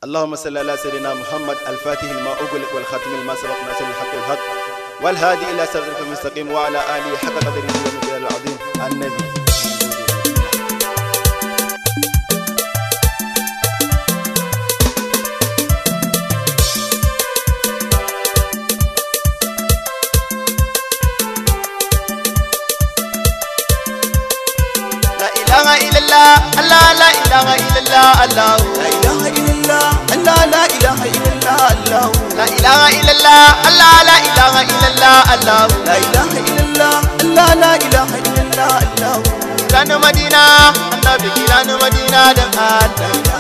اللهم صل على سيدنا محمد الفاتح لما أغلق والخاتم لما سبق ناصر الحق الحق والهادي إلى صراطك المستقيم وعلى آله حق قدره ومقداره العظيم النبي لا إله إلا الله الله لا إله إلا الله الله لا إله إلا الله الله لا إله إلا الله الله لا إله إلا الله الله لا إله إلا الله الله لا إله إلا الله الله لا إله إلا الله الله Kiranu Madina, annabi kiranu Madina dan Allah.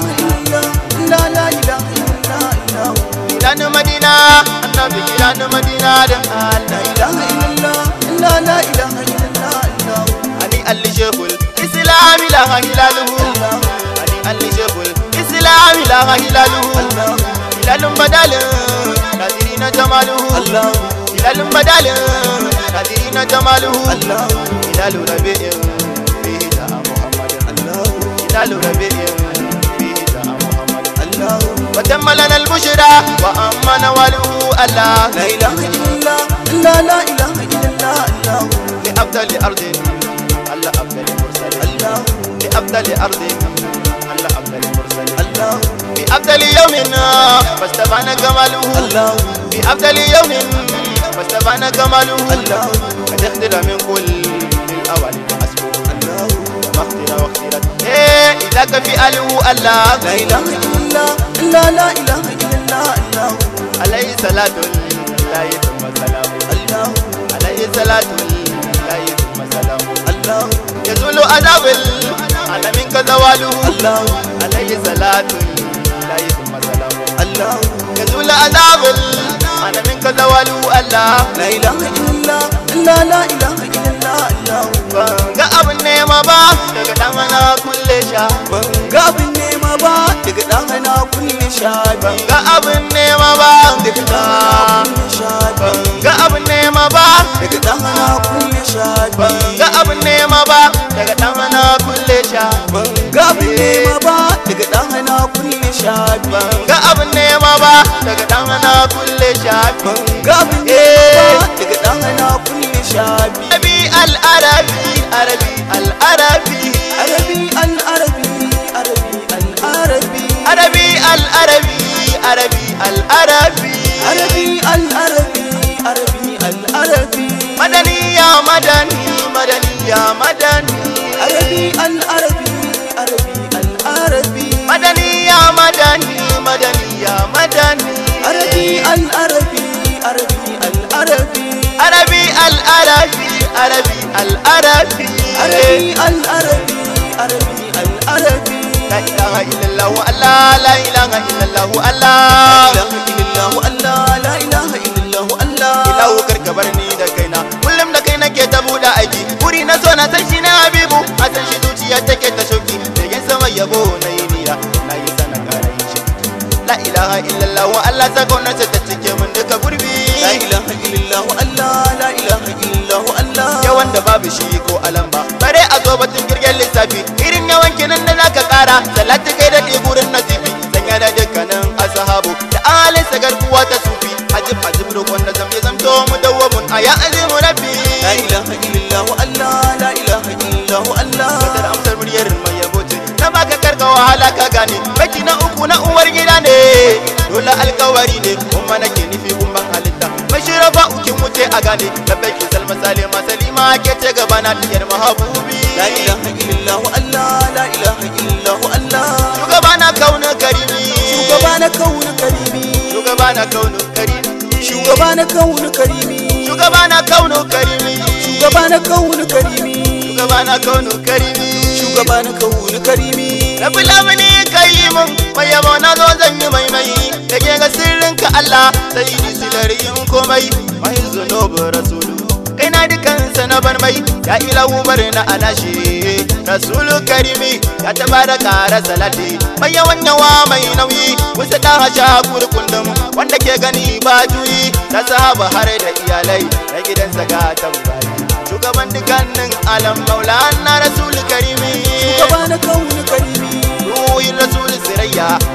لا إله إلا الله لا إله إلا الله الله Kiranu Madina, annabi kiranu Madina dan Allah. لا إله إلا الله الله لا إله إلا الله الله Ali Ali Shehul Islam ilaha hilaluhu. Ali Ali Shehul Islam ilaha hilaluhu. الله Hilalun badalin, nadirina jamaluhu. الله Hilalun badalin, nadirina jamaluhu. الله Hilalu rabi'in, fihi ja'a Muhammadin. الله Hilalu rabi'in, fihi ja'a Muhammadin. الله وتم لنا البشرى وأما نواله الله لا إله إلا الله الله لا إله إلا الله الله لأفضل أرض الله أفضل مرسل الله لأفضل أرض الله أفضل مرسل الله بأفضل يوم فاستبان جماله الله بأفضل يوم فاستبان جماله الله قد اختر من كل الأول أسبوع الله مختر واخترت إيه إذا كفي أله الله لا إله إلا الله الله لا إله إلا الله الله عليه صلاة الله ثم سلام الله عليه صلاة الله ثم سلام الله يزول عذاب العالمين كزواله الله عليه صلاة الله ثم سلام الله يزول عذاب العالمين كزواله الله لا إله إلا الله الله لا إله إلا الله الله ga abin nema ba daga dan ana kulle sha ban ga abin nema ba daga ɗan hana kulle shabi ga abin nema ba daga ɗan hana kulle shabi ga abin nema ba daga ɗan hana kulle shabi ga abin nema ba daga dan ana kulle sha ban ga abin nema ba daga ɗan hana kulle shabi ga abin nema ba daga dan ana kulle sha ban ga abin nema ba daga ɗan hana kulle shabi arabi al-arabi arabi al-arabi arabi al-arabi arabi al-arabi arabi al-arabi arabi al-arabi arabi al-arabi arabi al-arabi madani ya madani madani ya madani arabi al-arabi arabi al-arabi madani ya madani madani ya madani arabi al-arabi arabi al-arabi arabi al-arabi arabi al-arabi arabi al-arabi arabi al-arabi la ilaha illallah allah la ilaha illallah la allah ilaha illallah Allah la ilaha illallah Allah ilahu karka bar ni da kaina kullum da kai nake ta buɗe aiki wuri na so na san shi na habibu a san shi zuciya take ta shauki da yin sama yabo na yi nira na yi sana ƙara yin shi la ilaha illallah wa Allah ta gwamnati ta cike min duka gurbi la ilaha illallah Allah la ilaha illallah Allah yawan da babu shi ko alamba bare a zo batun girgen lissafi irin yawan kinin da zaka ƙara salati kai da ɗigurin nasifi sanya da dukkanin asahabu da alin sagar kuwa ta sufi ajib ajib roƙon da zamye zamto mu dawwamun a ya azimu rabbi la ilaha illallah Allah la ilaha illallah Allah Kadar amsar muryar mai yabo ce Na baka karka wahala ka gane Baki na uku na uwar gida ne Dole alkawari ne Kuma nake nufi kumban halitta Mai shirafa ukin wuce a gane Da baki salma salima salima ke ce gaba na tiyar mahabubi la ilaha illallah Allah la ilaha illallah Allah Shugaba na kauna karimi shugaba na kaunu karimi Shugaba na kauna karimi shugaba na kaunu karimi Shugaba na kauna karimi shugaba na kaunu karimi Shugaba na kauna karimi shugaba na kaunu karimi Rabi lamini kai mun mai yabo na zo zan yi maimai da ke ga sirrinka Allah sai ni silar yin komai mai zunubu rasulu kai na dukansa na bar mai ya ilahu bar na anashi rasulu karimi ya taba da kara salati mai yawan yawa mai nauyi wasu da hasha kurkundum wanda ke gani ba juyi ta sahaba har da iyalai na gidansa ga tambari shugaban dukkanin alam maulana rasulu karimi shugaba na kaunu karimi ruhin rasul sirayya ya batul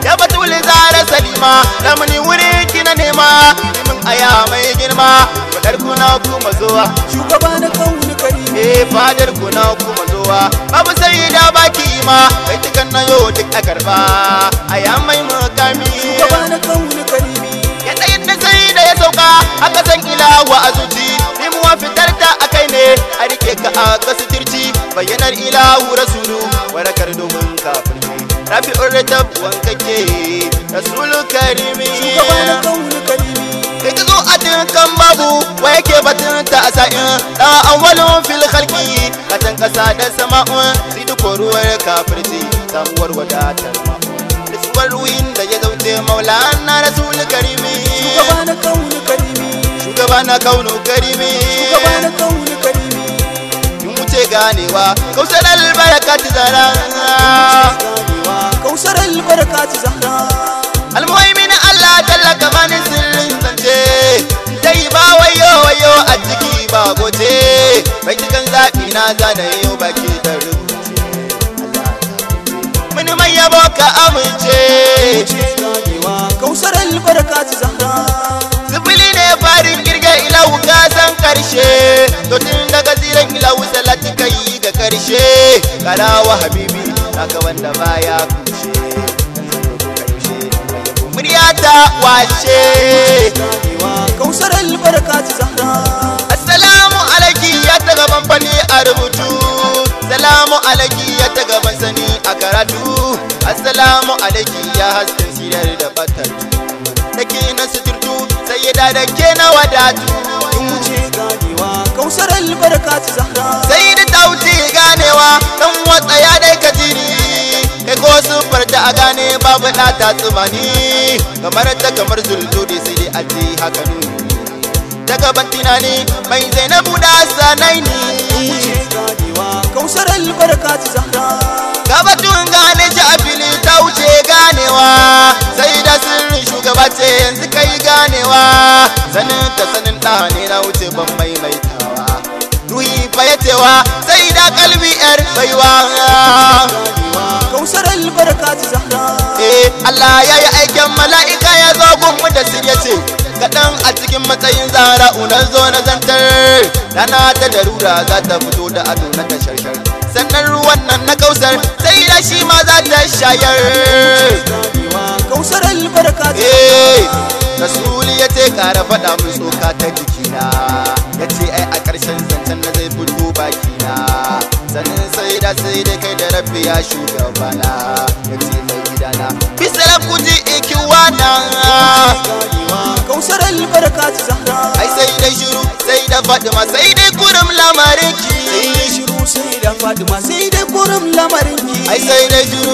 rasul zara salima ramuni wuri kina nema min aya mai girma fadar kuna kuma zuwa shugaba na kauni karimi eh fadar kuna kuma zuwa babu sai da baki ma kai tukan na yo duk a karba aya mai makami shugaba na kauni karimi ya tsayin da sai da ya sauka aka san ilawa a zuci limuwa fitar ta a kai ne a rike ka a kasu tirci bayyanar ilahu rasulu warakar domin kafirci rafi'ur ratab wankake rasulu karimi shugaba na kauni karimi kai ka zo a dukkan babu wa yake batun ta a sa'in da awwalun fil khalqi katan kasa da sama'un sai duk ruwar kafirci samuwar wadatar ma'un nutsuwar ruhin da ya zauce maulana rasul karimi shugaba na kauni karimi shugaba na kaunu karimi shugaba na kauni karimi kin wuce ganewa kausar albarkat zara ganewa kausar albarkati zahra almuhaimin Allah talla gabanin sirrin zance dai ba wayo wayo a ciki ba gote bai cikin zaɓi na zana yau baki da rubuce mini mai yabo ka amince wuce ganewa kausar albarkati zahra sifili ne farin kirga ilahu ka san karshe to tun daga ziran ilahu salati kai ga karshe karawa habibi naka wanda baya kushe murya ta washe ganewa kausar albarkati zahra assalamu alaiki ya ta gaban fani a rubutu salamu alaiki ya ta gaban sani a karatu assalamu alaiki ya hasken sirar da batar da ke na suturtu sai ya da ke na wadatu wuce ganewa kausar albarkati zahra sai da tauti ganewa dan watsa ya dai ka jiri kai ko sufar da a gane babu da ta tsumani kamar ta kamar zulzuri sai dai a ce haka nuni ta gaban tunani mai zainabu da sanai ni wuce ganewa kausar albarkati zahra gabatun gane shi a fili ta wuce ganewa sai da sirrin shugaba ce yanzu kai ganewa sanin ta sanin ɗa ne na wuce ban maimaitawa ruhi fa ya cewa sai da kalbi yar baiwa ganewa kausar albarkati zahra eh Allah ya yi aikin mala'ika ya zo gunmu da sirya ce kaɗan a cikin matsayin zara unar zo na zantar rana ta darura za ta fito da ado na ta sharshar sannan ruwan nan na kausar sai da shi ma za ta shayar ganewa kausar albarkati eh rasuli ya ce kara faɗa min tsoka ta jikina ya ce ai a ƙarshen zancen na zai fito bakina sannan sai da sai da kai da rabbi ya shugabana ya ce mai gidana bisalam kuji ikiwana ganewa kausar albarkati zahra ai sai dai shiru sai da fatima sai dai kurum lamarin sai dai ki shiru sai da fadima sai dai kurum lamarin ki ai sai dai shiru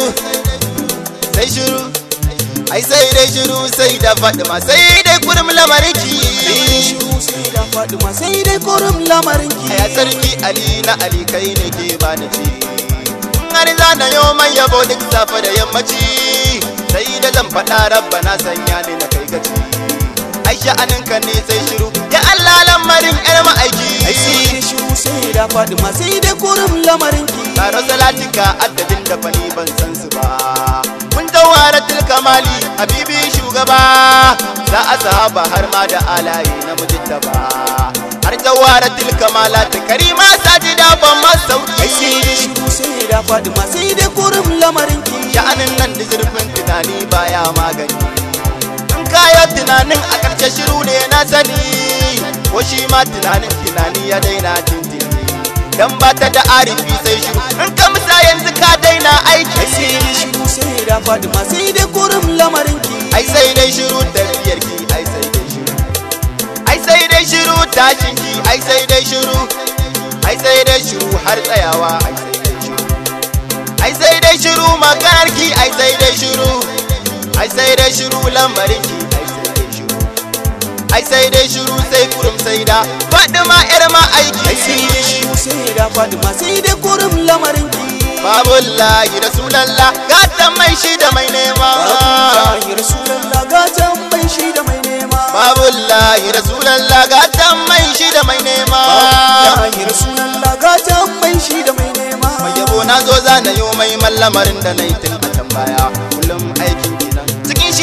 sai shiru ai sai dai shiru sai da fatima sai dai kurum lamarin sai dai ki shiru sai da fadima sai dai kurum lamarin ki Aya sarki Ali na Ali kai ne ke bani ci Har za na yo mai yabo duk safe da yammaci Sai da zan faɗa rabba na sanya ni na kai gaci Aisha aninka ne sai shiru Ya Allah lamarin ƴar ai sai ma'aiki dai shiru sai da fadima sai dai kurum lamarin ki Taro salatika addadin da fani ban san su ba Mun jawaratul kamali habibi shugaba Za a sahaba har ma da alaye na mujittaba Har jawaratul kamalati karima sajida ban ai sai dai masauki shiru sai da fadima sai dai kurum lamarin ki sha'anin nan da zurfin tunani baya magani in kayo tunanin a ƙarshe shiru ne na sani ko shi ma tunanin tunani ya daina tintini dan ba ta da arifi sai shiru in ka musa yanzu ka daina ai sai aiki dai shiru sai da fadima sai dai kurum lamarin ki ai sai dai shiru tafiyar ki ai sai dai shiru ai sai dai shiru tashin ki ai sai dai shiru ai sai dai shiru har tsayawa ai sai dai shiru ai sai dai shiru maganar ki ai sai dai shiru ai sai dai shiru lambarin ki ai sai dai shiru ai sai dai shiru sai kurum sai da fadima yar ma ai sai dai aiki shiru sai da fadima sai dai kurum lamarin ki babullahi rasulallah gatan mai shi da mai nema Babullahi Rasulallah gatan mai shi da mai nema babullahi rasulallah gatan mai shi da mai nema Babullahi Rasulallah gatan mai shi da mai nema mai yabo na zo zana yi mai mallamarin da na yi tun a can baya kullum aikin kenan cikin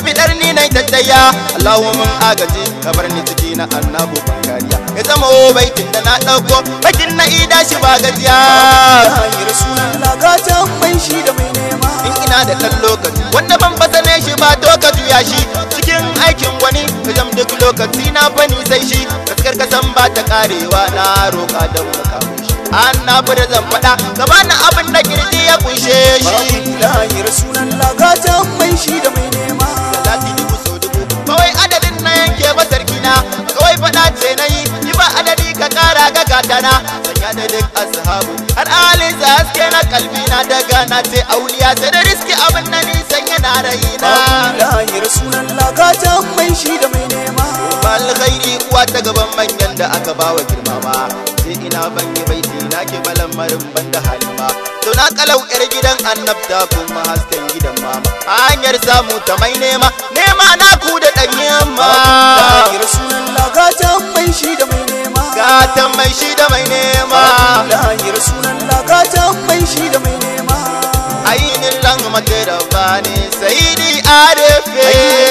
bidar ni na tattaya Allahu mun agaji kamar ni ciki na annabu bakariya ya zama o baitin da na dauko bakin na ida shi ba gajiya Lahir sunan lagatan mai shi da mai nema in ina da ɗan lokaci wanda ban fasane shi ba to ka juya shi cikin aikin wani ka jam duk lokaci na fani sai shi gaskar ka san ba ta karewa na roƙa don makamu shi an na fi da zan faɗa ka bani abin da kirji ya kunshe shi Lahir sunan lagatan mai shi da mai nema Salati dubu so dubu kawai adadin na yanke ba sarki na kawai faɗa ce na yi yi ba adadi ka ƙara ga gatana sanya da duk ashabu har alin sa haske na kalbi na daga na ce auliya sai da riski abin da nisan yana raina Lahir sunan lagatan mai shi da mai nema alkhairi uwa ta gaban manyan da aka bawa girmama sai ina ban yi baiti na ke balan marin ban da halima to na kalau yar gidan annabta kuma hasken gidan mama a hanyar samu ta mai nema nema na ku da dan yamma Lahir sunan lagatan mai shi da mai nema gatan mai shi da mai nema Lahir sunan lagatan mai shi da mai nema ainin lan mata da bani sai ni arefe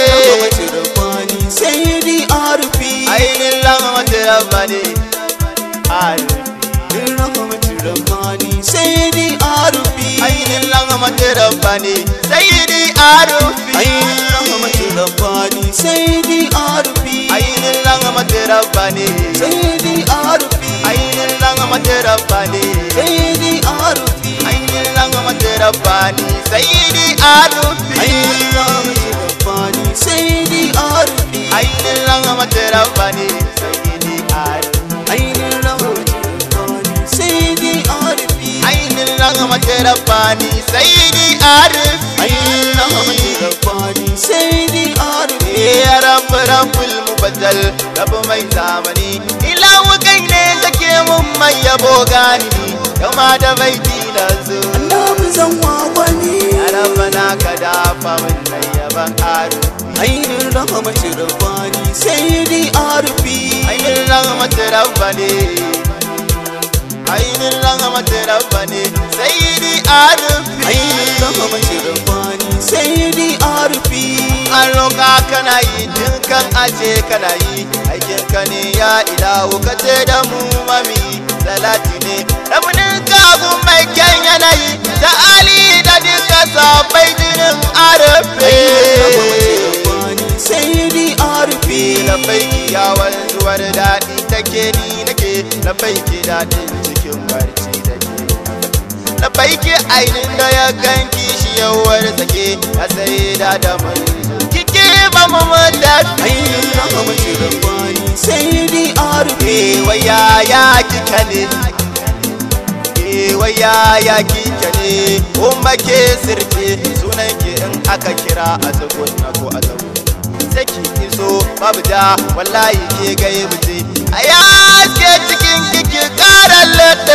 Sayyidi Arfi ainin lan mata da bani arefe Rahmatin Rabbani Sayyidi Arfi ainin lan mata da bani sai ni arefe Rahmatin Rabbani Sayyidi Arfi ainin lan mata da bani Sayyidi Arfi ainin lan mata da bani Sayyidi Arfi ainin lan mata da bani sai ni arefe Rahmatin Rabbani Sayyidi Arfi ainin lan mata da bani sai ni arefe Ainin Rahmatin Rabbani Sayyidi Arfi ainin rahmatin rabbani sayyidi arif Ainin Rahmatin Rabbani Sayyidi Arfi ya rabu rabbul mubaddal rabu mai zamani ilahu kai ne kake mun mai yabo gani yau ma da bai tilazu Annabi zan wagwani ya rabbana ka dafa min nan yaban arif Ainin Rahmatin Rabbani Sayyidi Arfi ainin rahmatin rabbani ainin rahmatin rabbani sayyidi arif Ainin Rahmatin Rabbani Sayyidi Arfi an roƙa kana yi dinkan aje kana yi aikin ka ne ya ilahu ka ce da mu mami salati ne ramunin kagun mai kyan yanayi da ali da duka sabai jinin arafe Sayyidi Arfi lafaiki ya wanzuwar daɗi take ni nake lafaiki daɗin cikin barci da ke lafaiki ainin da ya ganki shi yawar sake ya sai da da mai kike ba mu mutafi Ainin Rahmatin Rabbani Sayyidi Arfi waya ya kika ne waya ya kika ne kuma ke sirce sunan ki in aka kira a zagon na ko a zagon saki iso babu ja wallahi ke gai buce a ya ke cikin kiki karan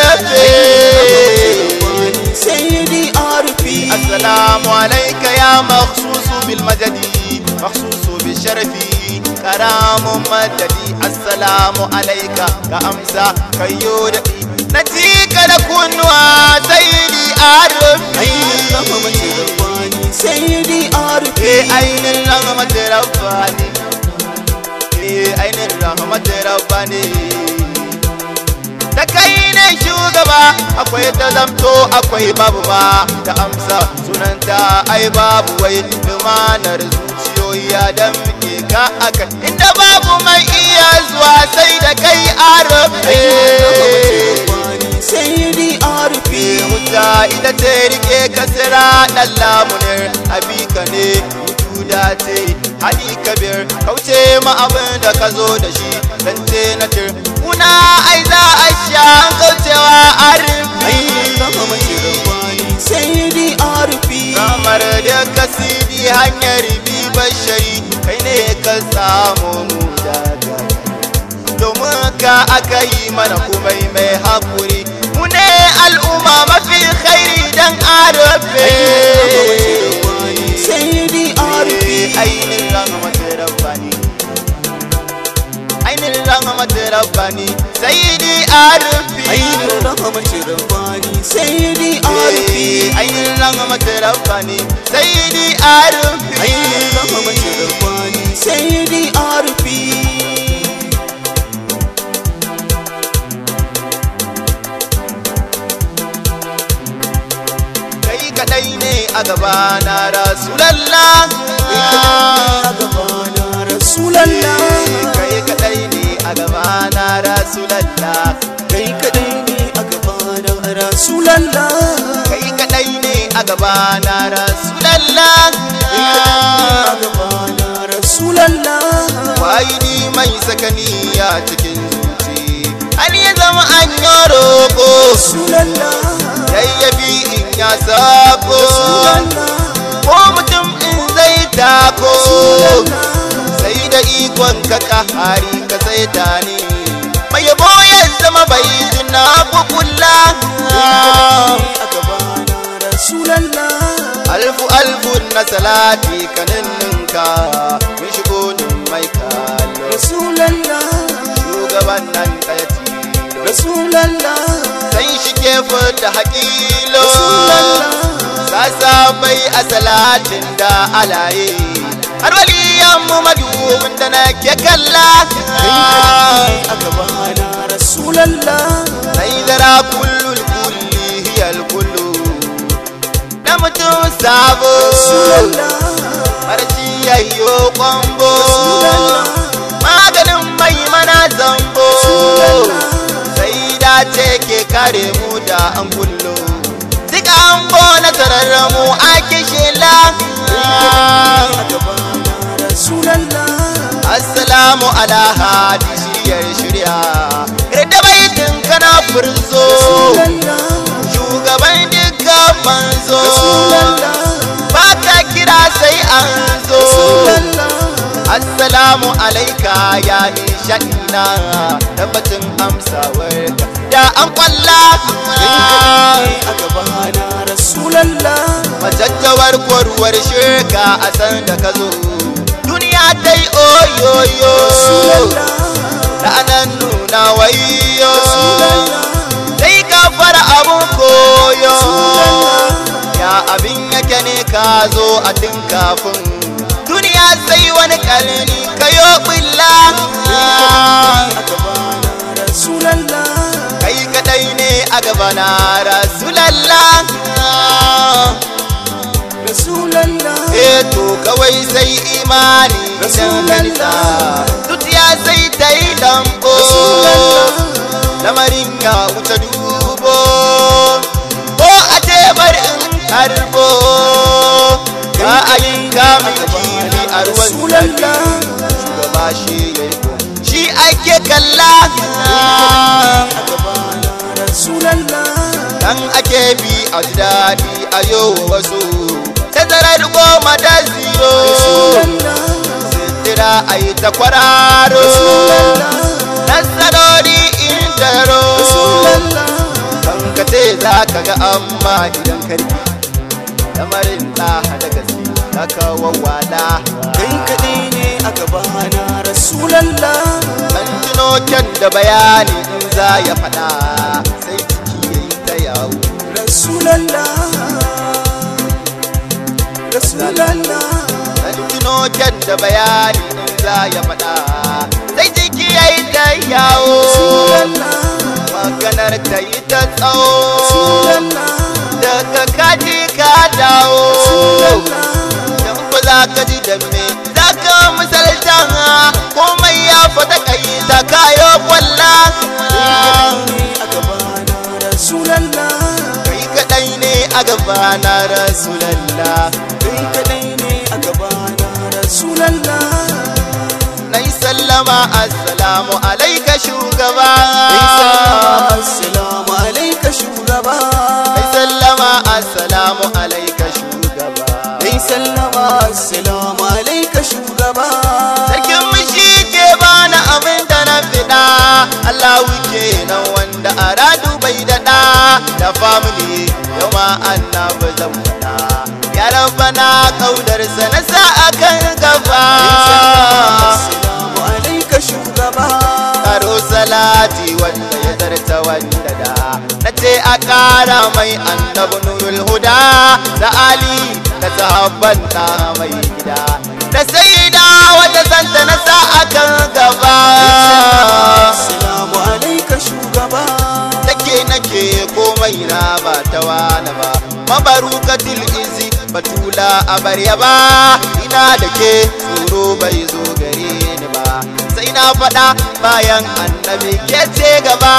littafi Sayyidi Arfi السلام عليك يا مخصوص بالمجد مخصوص بالشرف كرام مددي السلام عليك كأمسى كيودي نتيك لكنوا سيدي Ainin Rahmatin عرفي Rabbani Sayyidi Arfi في أين الرحمة رباني في أين الرحمة رباني da kai ne shugaba akwai ta zamto akwai babu ma ta amsa sunanta ai babu wai lumanar zuciyoyi ya dan muke ka aka inda babu mai iya zuwa sai da kai arabe Sayyidi Arfi wuta ita ce rike kasira dan lamunin abika ne wujuda ce hadi kabir kauce ma abin da ka zo da shi dan ce na tir kuna ai za a sha an kaucewa Ainin Rahmatin arfi Rabbani Sayyidi Arfi kamar da kasidi hanyar bi bashari kai ne ka samu mu daga domin ka aka yi mana kumai mai haƙuri mu ne al'umma mafi khairi dan arabe Sayyidi Arfi ainihin rahmatin rabbani ainihin rahmatin rabbani sayyidi arafi Ainin Rahmatin Rabbani Sayyidi Arfi ainihin rahmatin rabbani sayyidi arafi Ainin Rahmatin rasulallah a gabana rasulallah kai kadai ne a gaba na rasulallah kai kadai ne a gabana rasulallah kai kadai ne a gaba na rasulallah a gabana rasulallah wahidi mai sakaniya cikin zuci har ya zama an yi roƙo rasulallah yayyabi in ya sako rasulallah ko mutum in zai tako sai da ikon ka kahari ka sai ta ne mai yabo ya zama bai tuna kukulla a gabana rasulallah alfu alfu na salati kaninninka mun shigo nin mai kallo rasulallah shugaban nan ɗaya tilo rasulallah sai shi ke fita haƙilo rasulallah sasa bai a salatin da alaye har waliyan mu madubin da nake kalla a gabana rasulallah sai zara kullul kulli hiyal kullu na mutum sabo rasulallah marci yayyo kwambo rasulallah maganin mai mana zambo sai dace ke kare mu da an kullo duk an bona tararramu a kishila a gabana rasulallah assalamu ala hadi shiryar shirya da baitin kana furzo rasulallah shugaban dukkan manzo rasulallah ba ka kira sai an zo rasulallah assalamu alaika ya nishadina tabbacin amsawar da an kwalla a gabana rasulallah macaccawar kwarwar shirka a san da ka zo duniya ta yi oyoyo rasulallah ranar nuna wayo rasulallah sai ka fara abun koyo rasulallah ya abin yake ne ka zo a tun kafin duniya sai wani kalni kayo bulla a gabana rasulallah kai kadai ne a gabana rasulallah rasulallah eh to kawai sai imani idan kansa zuciya sai ta yi dambo lamarin ya wuce dubo ko a ce bar in karbo ka a yi kamun kifi a ruwan rasulallah shugaba shi ya yi ko shi ake kalla a gabana rasulallah dan ake bi a ji daɗi a yau wasu tazarar goma da zero rasulallah sitira a yi ta kwararo rasulallah nasarori in taro rasulallah kan ka ce za ka ga amma idan karfi lamarin ɗaha da gaske za ka wawwala kai kaɗai ne a gabana rasulallah an tuno kyan da bayani in za ya faɗa sai ciki ya yi ta yawo rasulallah rasulallah an tuno kyan da bayani in za ya faɗa sai ciki ya yi ta yawo rasulallah maganar ta yi ta tsawo rasulallah daga kaji ka dawo rasulallah dan ba za ka ji da me za ka misalta komai ya fata kai ta kayo kwalla a gabana rasulallah kai kadai ne a gaba na rasulallah kai kaɗai ne a gabana rasulallah nai sallama assalamu alaika shugaba assalamu alaika shugaba nai sallama assalamu alaika shugaba Kai sallama assalamu alaika shugaba Sarkin mushi ke bani abin da na fiɗa Allah wuke nan wanda a radu bai daɗa da family yau ma annabi zan faɗa ya rabbana kaudarsa na sa akan gaba Assalamu alaika shugaba karo salati wanda ya zarta wanda da na ce a ƙara mai annabi nurul huda da ali da sahabban ta mai gida da sai da wata santa na sa akan gaba Assalamu alaika shugaba take nake komai na ba ta wani ba mabarukatul izi batula a barya ba ina da ke tsoro bai zo gare ni ba sai na faɗa bayan annabi ke ce gaba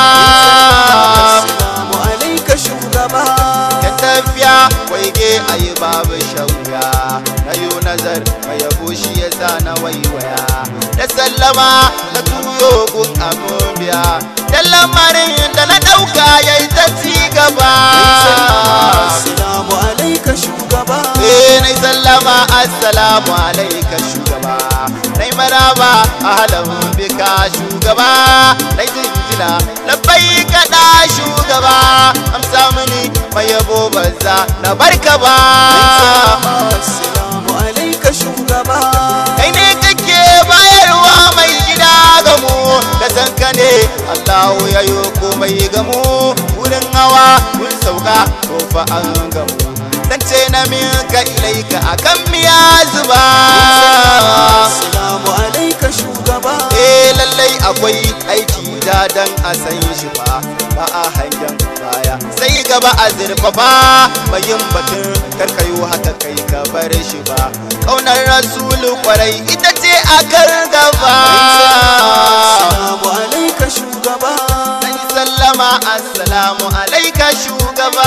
Assalamu alaika shugaba ya tafiya waige ayi babu shauya na yi nazar mai yabo shi ya sa na waiwaya da sallama na tuyo gun amobiya da lamarin da na ɗauka ya yi ta ci gaba Assalamu alaika shugaba Eh nai sallama assalamu alaika shugaba nai maraba ahlan bika shugaba nai jinjina labbai kada shugaba amsa mini mai yabo banza na barka ba Assalamu alaika shugaba kai ne kake bayarwa mai gida ga mu da san ka ne Allahu ya yi komai ga mu wurin hawa mun sauka to fa an gamu zance na minka ilaika akan miya zuba Assalamu alaika shugaba eh lallai akwai aiki da dan a san shi ba ba a hangen baya sai gaba a zurfafa bayin batun karkayo haka kai ka bar shi ba kaunar rasulu kwarai ita ce a kar gaba Assalamu alaika shugaba Sai sallama assalamu alaika shugaba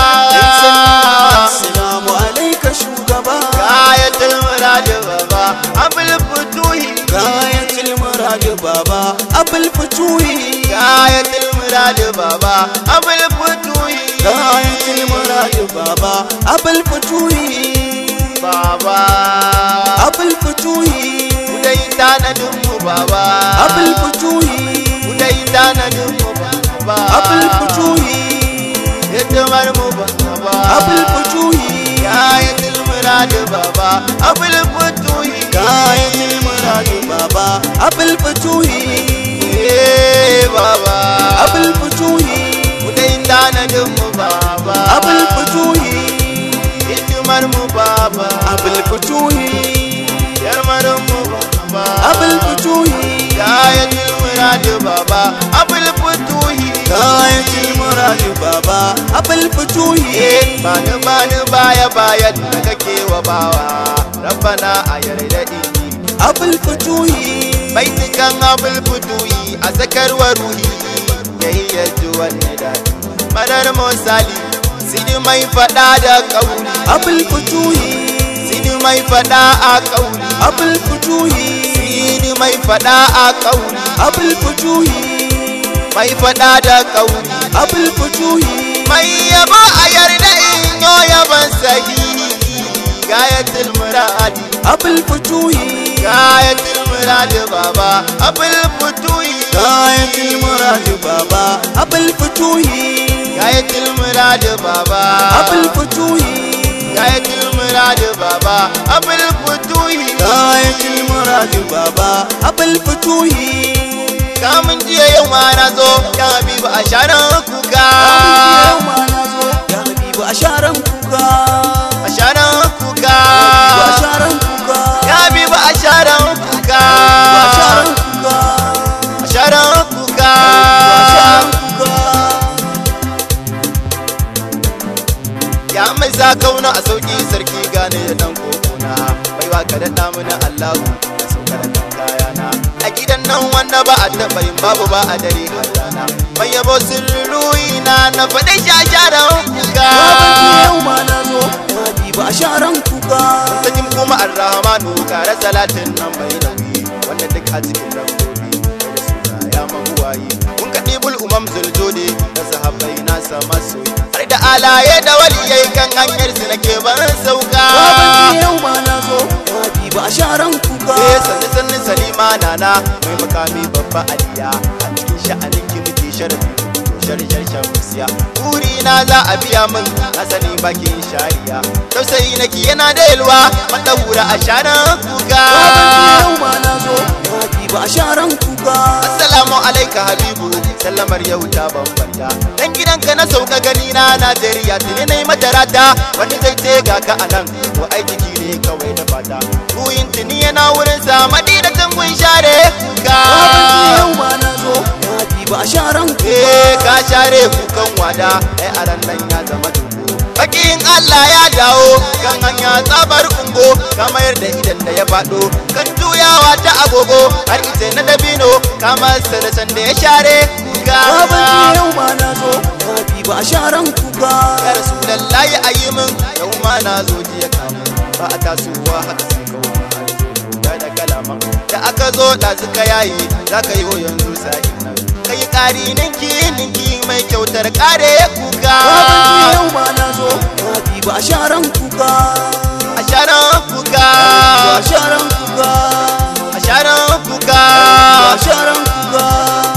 Assalamu alaika shugaba Gayatul murad baba abul futuhi Gayatul murad baba abul futuhi Gayatul murad baba abul futuhi Gayatul murad baba abul futuhi baba abul futuhi Kudai tanadin mu baba abul futuhi Kudai tanadin mu baba abul futuhi Hidimar mu baba abul futuhi Gayatul murad baba abul futuhi Gayatul murad baba abul futuhi Eh baba abul futuhi Kudai tanadin mu baba abul futuhi Hidimar mu baba abul futuhi Yarmarin mu baba abul futuhi Gayatul murad baba abul futuhi Gayatul murad baba abul futuhi Eh bani bani baya baya da kake wa bawa Rabbana a yarda inni abul futuhi baitukan abul futuhi a zakarwa ruhi yayi yaji wanne da madar musali sidi mai fada da kauli abul futuhi sidi mai fada a kauli abul futuhi sidi mai fada a kauli abul futuhi mai fada da kauli abul futuhi mai yabo a yarda in yo yaban sahihi gayatul muradi abul futuhi gayatul muradi baba abul futuhi Gayatul murad baba abul futuhi gayatul muradi baba abul futuhi gayatul muradi baba abul futuhi Gayatul murad baba abul futuhi kamun jiya yau ma na zo ya habibu a sharan kuka Yau ma na zo ya habibu a sharan kuka a sharan kuka Ba sharan kuka ya habibu a sharan kuka Ba sharan kuka a sharan kuka Ba sharan kuka ya mai sa kauna a sauki sarki gane da dan kokona bai wa ka daɗa mana allahu da saukar da kayana a gidan nan wanda ba a taɓa yin babu ba a dare a rana mai yabo sirruyi na na faɗi shasharan kuka Babanci yau ma na zo ya habibu a sharan kuka sajin kuma arrahmanu kare salatin nan bai nauyi wanda duk a cikin dabbobi da suna ya mabuwayi kun kaɗi bul umam zuljode da sahabbai nasa masoyi har da alaye da waliyai kan hanyar su nake ban sauka Babanci yau ma na zo ya habibu a sharan kuka Eh sanni sanni salima nana mai makami babba aliya a cikin sha'anin ki muke sharafi sharshar shamsiya buri na za a biya min na sani bakin shariya tausayi naki yana da yalwa madahura a sharan kuka Babanci yau ma na zo ya habibu a sharan kuka Assalamu alaika Habibu sallamar yau ta bambanta dan gidanka na sauka gani na Najeriya tuni nayi mata rata wani zai ce ga ka anan ko ai jiki ne kawai da fata ruhin tuni yana wurin sa madina tangun share kuka Babanci yau ma na zo ya habibu a sharan kuka eh ka share kukan wada ai aran nan ya zama dubu bakin Allah ya dawo kan hanya tsabar ungo kamar da idan da ya faɗo kan juyawa ta agogo har ita na dabino kamar sarasan da ya share ga Babanci yau ma na zo Rabi ba sharan kuka ya rasulallahi a yi min yau ma na zo jiya kamu ba a tasowa haka sai kawo da da kalama da aka zo da suka yayi za ka yi yanzu sa'in nan kai ƙari ninki ninki mai kyautar ƙare kuka Babanci yau ma na zo Rabi ba sharan kuka a sharan kuka Ba sharan kuka a sharan kuka Ba sharan kuka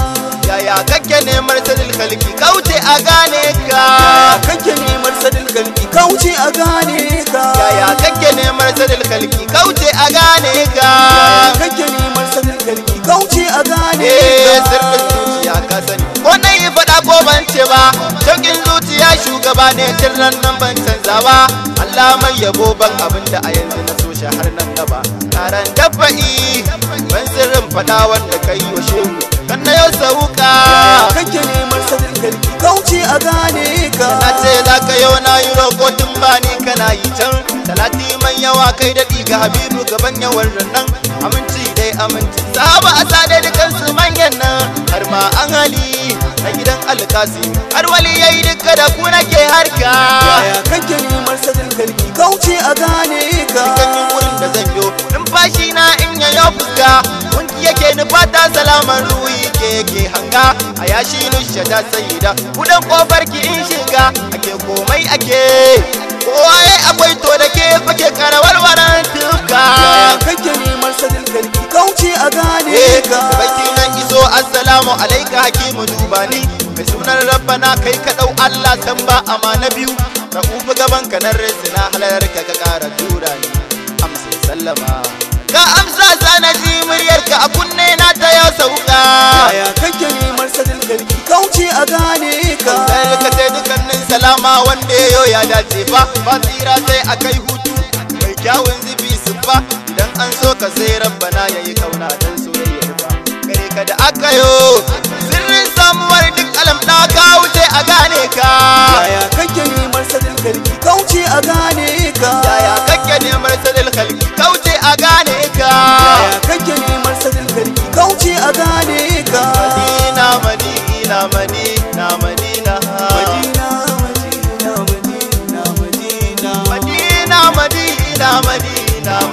yaya kake neman sadil kalki kauce a gane ka Yaya kake neman sadin kalki kauce a gane ka yaya kake neman sadil kalki kauce a gane ka Yaya kake neman sadin kalki kauce a gane eh ka sirrin zuciya ka sani ko na yi faɗa ko ban ce ba shauƙin zuciya shugaba ne tun nan ban canza ba Allah mai yabo ban abin da a yanzu na so shi har nan gaba taron dafa'i ban sirrin faɗa wanda ka yi wa shehu kan na yau sauka Yaya kake neman sadin kalki kauce a gane ka na ce za ka yau na yi roƙo tun ba ni kana yi can talati man yawa kai daɗi ga habibu gaban yawan rannan aminci dai aminci sahaba a sade dukansu manyan nan har ma an hali na gidan alkasi har wali ya yi duka da ku nake harka Yaya kake neman sadin kalki kauce a gane ka ganin wurin da zan yo numfashi na in ya yau fuska kunki yake nufata salaman ruhi ke yake hanga a yashi nushe ta sayida kudan kofar ki in shiga ake komai ake kowa ya akwai to da ke fake karawar tuka Yaya kake neman sadin kalki kauce a gane Eh, ka baki nan iso assalamu alaika hakimu dubani mai sunan rabbana kai ka dau Allah san ba amana biyu ka ufi gaban ka nan na halar ka ka kara tura ni amsa sallama ka amsa sana ji muryar ka a kunne na ta yau sauka Yaya kake neman sadin kalki kauce a gane ka sai ka sai dukannin salama wanda yayo ya dace fa ba tsira sai akai hutu mai kyawun zubi su fa idan an so ka sai rabbana yayi kauna dan soyayya fa gare ka da aka yo sirrin samuwar duk alam da ka wuce a gane ka Yaya kake neman sadin kalki kauce a gane ka yaya kake neman sadil khalqi kauce a gane ka Yaya kake neman sadin kalki kauce a gane ka madina madina madina madina Madina Madina Madina Madina madina madina madina madina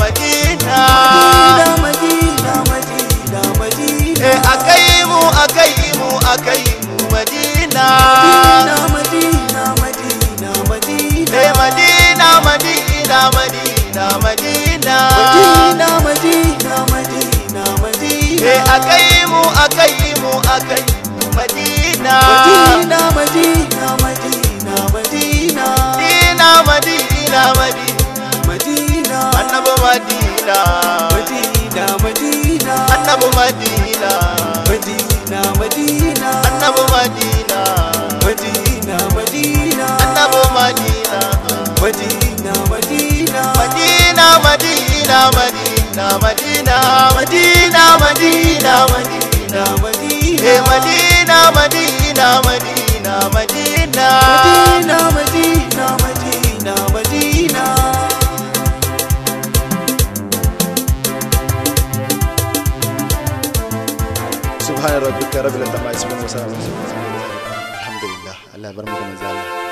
Madina Madina Madina Madina Eh, akai mu akai mu akai mu madina Madina Madina Madina Madina Eh, madina madina madina madina Madina Madina Madina Madina Eh, akai mu akai mu akai mu madina Madina Madina Madina Madina madina madina madina Madina annabi madina Madina Madina annabi madina Madina Madina annabi madina Madina Madina annabi madina Madina Madina Madina Madina Madina Madina Madina Madina Madina Madina Eh Madina Madina Madina Madina Madina Madina Madina Madina Subhana rabbika rabbil izzati amma yasifun wa salamun alhamdulillah Allah bar mu da manzo Allah